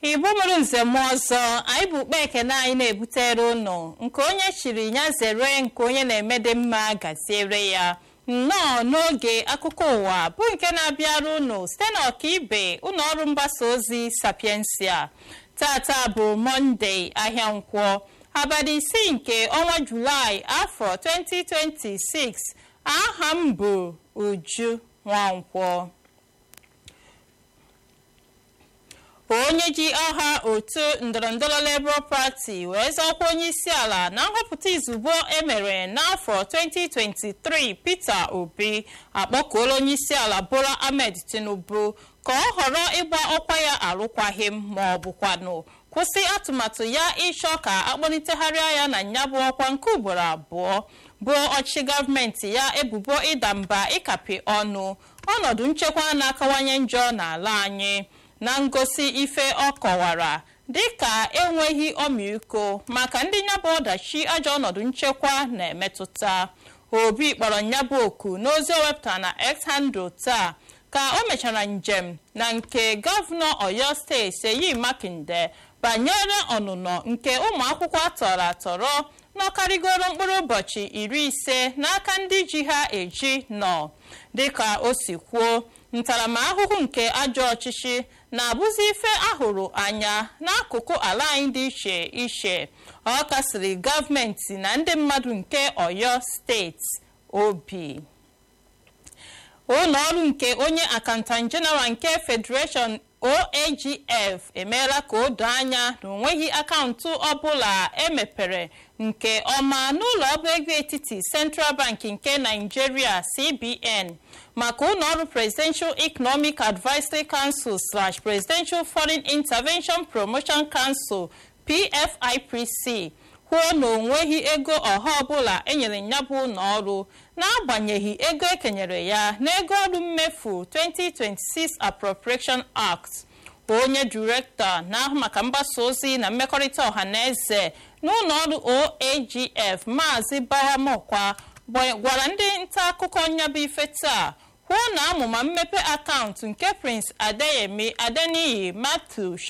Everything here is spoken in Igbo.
igbo mụrụ nze m ọzọ anyị bụ ukpe ekene anyị na-ebutere ụnụ nke onye chiri ya zere nke onye na-emede mma gaziere ya nnọọ n'oge akụkọ ụwa bụ nke na-abịara ụnụ site n'ọkaibe ụlọ ọrụ mgbasa ozi sapiensia tata bụ mọnde ahịa nkwọ abalị isii nke ọnwa julaị afọ 2026 aha m bụ uju nwankwọ onye ji ọha otu ndọrọndọrọ Labour Party wee zọkwa onye isi ala na nhọpụta izugbo emere n'afọ 2023 Peter Obi akpọkuola onye isi ala Bola Ahmed Tinubu ka ọ họrọ ịgba ọkwa ya arụkwaghịm ma ọ bụkwanụ kwụsị atụmatụ ya ịchọ ka akpọlitegharịa ya na nyabụ ọkwa nke ugboro abụọ bụ ọchịchị gọọmenti ya ebubo ịda mba ịkapi ọnụ ọnọdụ nchekwa na-akawanye njọ n'ala anyị na ngosi ife ọ kọwara dịka enweghị ọmịiko maka ndị nyabụ ọdachi ajọ ọnọdụ nchekwa na-emetụta obi kpọrọ nyabụ oku n'ozi o wepụtara na x handle taa ka o mechara njem na nke gọvanọ oyo steeti seyi makinde banyere ọnụnọ nke ụmụ akwụkwọ atọrọ atọrọ n'ọkarịgoro mkpụrụ ụbọchị iri ise n'aka ndị ji ha eji nọ dịka o si kwuo ntaramahụhụ nke ajọ ọchịchị na-abụzi ife ahụrụ anya n'akụkụ ala anyị dị iche iche ọ kasịrị gọọmenti na ndị mmadụ nke oyo steeti obi ụlọ ọrụ nke onye akantan jeneral nke federation oagf emeela ka o doo anya na onweghị akaụntụ ọbụla emepere nke ọma n'ụlọ ọba ego etiti central bank nke nigeria cbn maka ụlọ ọrụ presidential economic advisory council slash presidential foreign intervention promotion council pfipc kwuo na onweghị ego ọha ọbụla enyere ya bụ ụlọ ọrụ n'agbanyeghị ego ekenyere ya n'ego ọrụ mmefu 2026 appropriation act onye direktọ na-ahụ maka mgbasa ozi na mmekọrịta ọha na eze n'ụlọ ọrụ oagf maazị bahamokwa gwara ndị nta akụkọ nyabụ ife taa kwuo na amụma mmepe akaụntụ nke prince adeyemi adeniyi matthew